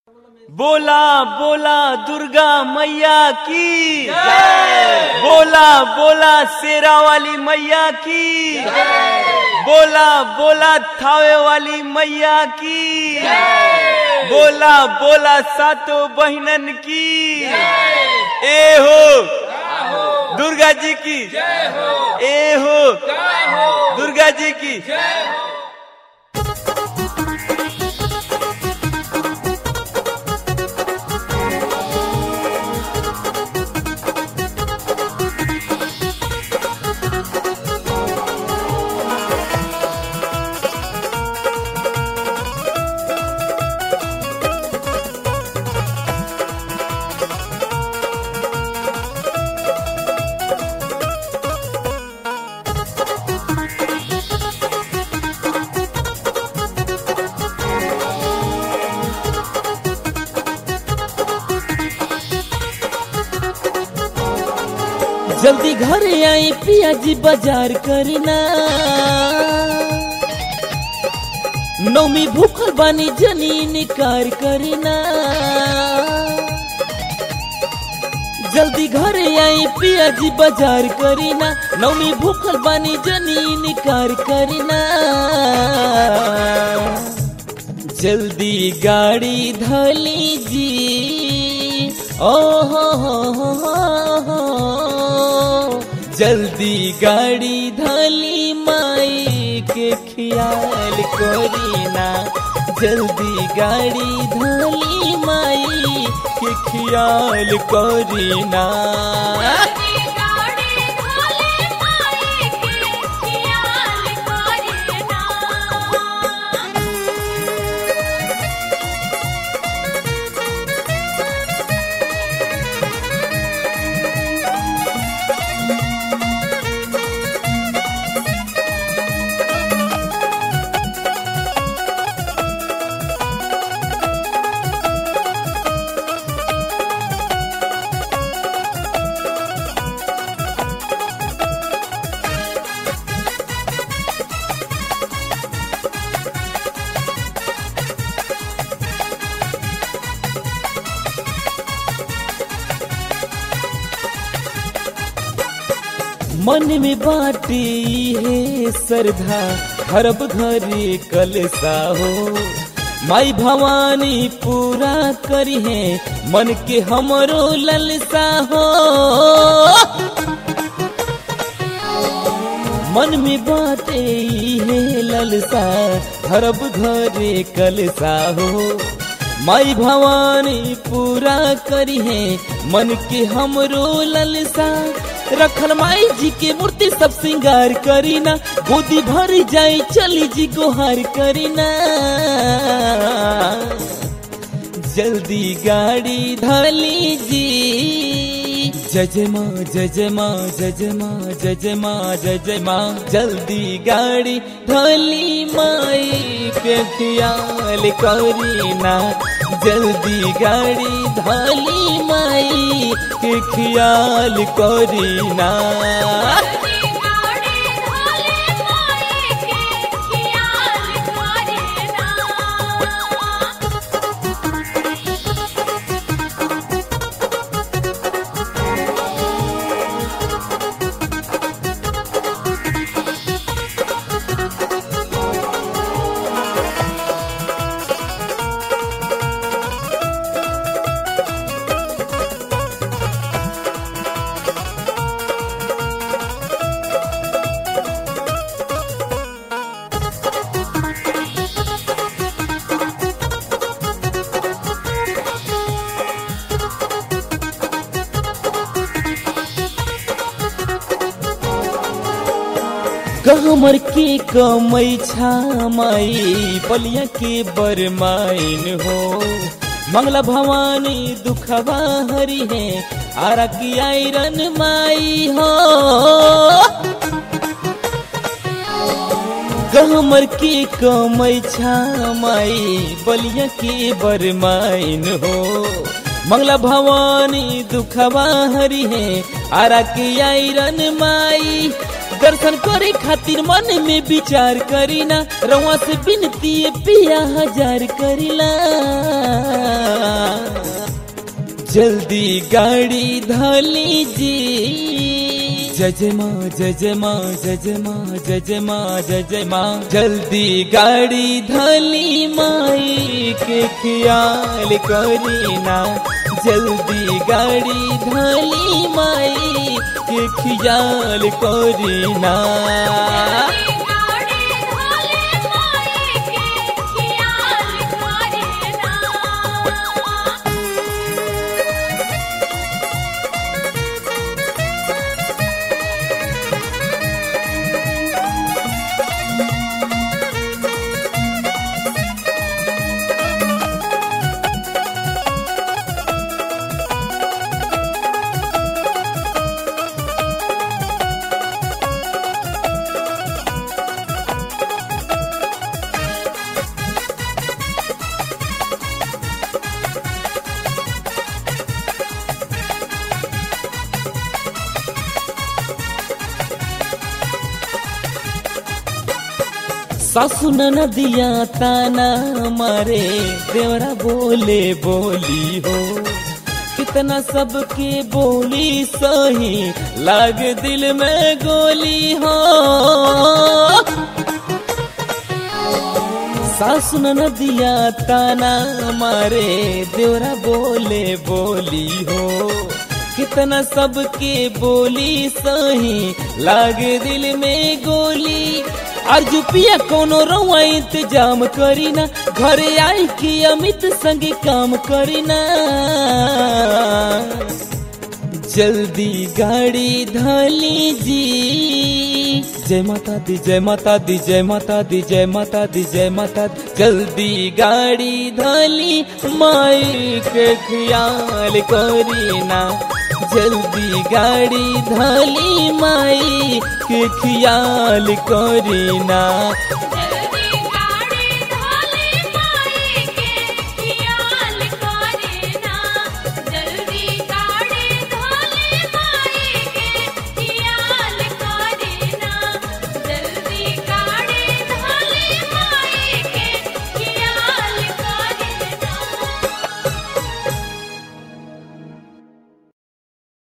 बोला बोला दुर्गा मैया की बोला बोला शेरा वाली मैया की बोला बोला थावे वाली मैया की बोला बोला सातों बहनन की ए हो दुर्गा जी की ए हो दुर्गा जी की जल्दी घर आई पिया जी बाजार करना नौमी भूखल बानी जनी निकार करना जल्दी घर आई पिया जी बाजार करीना नौमी भूखल बानी जनी निकार करना जल्दी गाड़ी धली जी ओ हो हो हो हो हो। जल्दी गाड़ी धली माई के ख्याल करीना जल्दी गाड़ी धली माई के ख्याल करीना गाड़ी धोले माई के खियाल करेना मन में बाटे है श्रद्धा हरब घरे कलसा हो माई भवानी पूरा करी है मन के हमरो ललसा हो मन में बाटे है ललसा हरब घरे कलसा हो माई भवानी पूरा करी है मन के हमरो ललसा रखल माई जी के मूर्ति सब श्रृंगार करीना गोदी भर जाई चली जी गोहार करीना जल्दी गाड़ी धली जी जजमा जजमा जजमा जजमा जजमा जल्दी गाड़ी धली माई पे ख्याल करीना जल्दी गाड़ी धली माई के ख्याल करीना गाड़ी धोले माई के खियाल करेना कमर के कमई छामाई पलिया के बरमाइन हो मंगला भवानी दुखवा हरी है आरा की आयरन माई हो कमर के कमई छामाई बलिया के बरमाइन हो मंगला भवानी दुखवा हरी है आरा के आयरन माई दर्शन करे खातिर मन में विचार करीना रवा से बिनती पिया हजार करीला जल्दी गाड़ी धाली जी जय माँ जय माँ जय माँ जय माँ जय माँ जल्दी गाड़ी धाली माई के ख्याल करीना जल्दी गाड़ी धाली माई के ख्याल करीना गाड़ी ढोले माई के खियाल करे ना सासु नदिया ताना मारे देवरा बोले बोली हो कितना सबके बोली सही लाग दिल में गोली हो सासु नदिया ताना मारे देवरा बोले बोली हो कितना सबके बोली सही लागे दिल में गोली अर्जु पिया कोनो रवा इंतजाम करीना घरे आई कि अमित संगे काम करीना जल्दी गाड़ी धाली जी जय माता दी जय माता दी जय माता दी जय माता दी जय माता दी जल्दी गाड़ी धाली माई के ख्याल करीना जल्दी गाड़ी धाली माई के ख्याल करीना जल्दी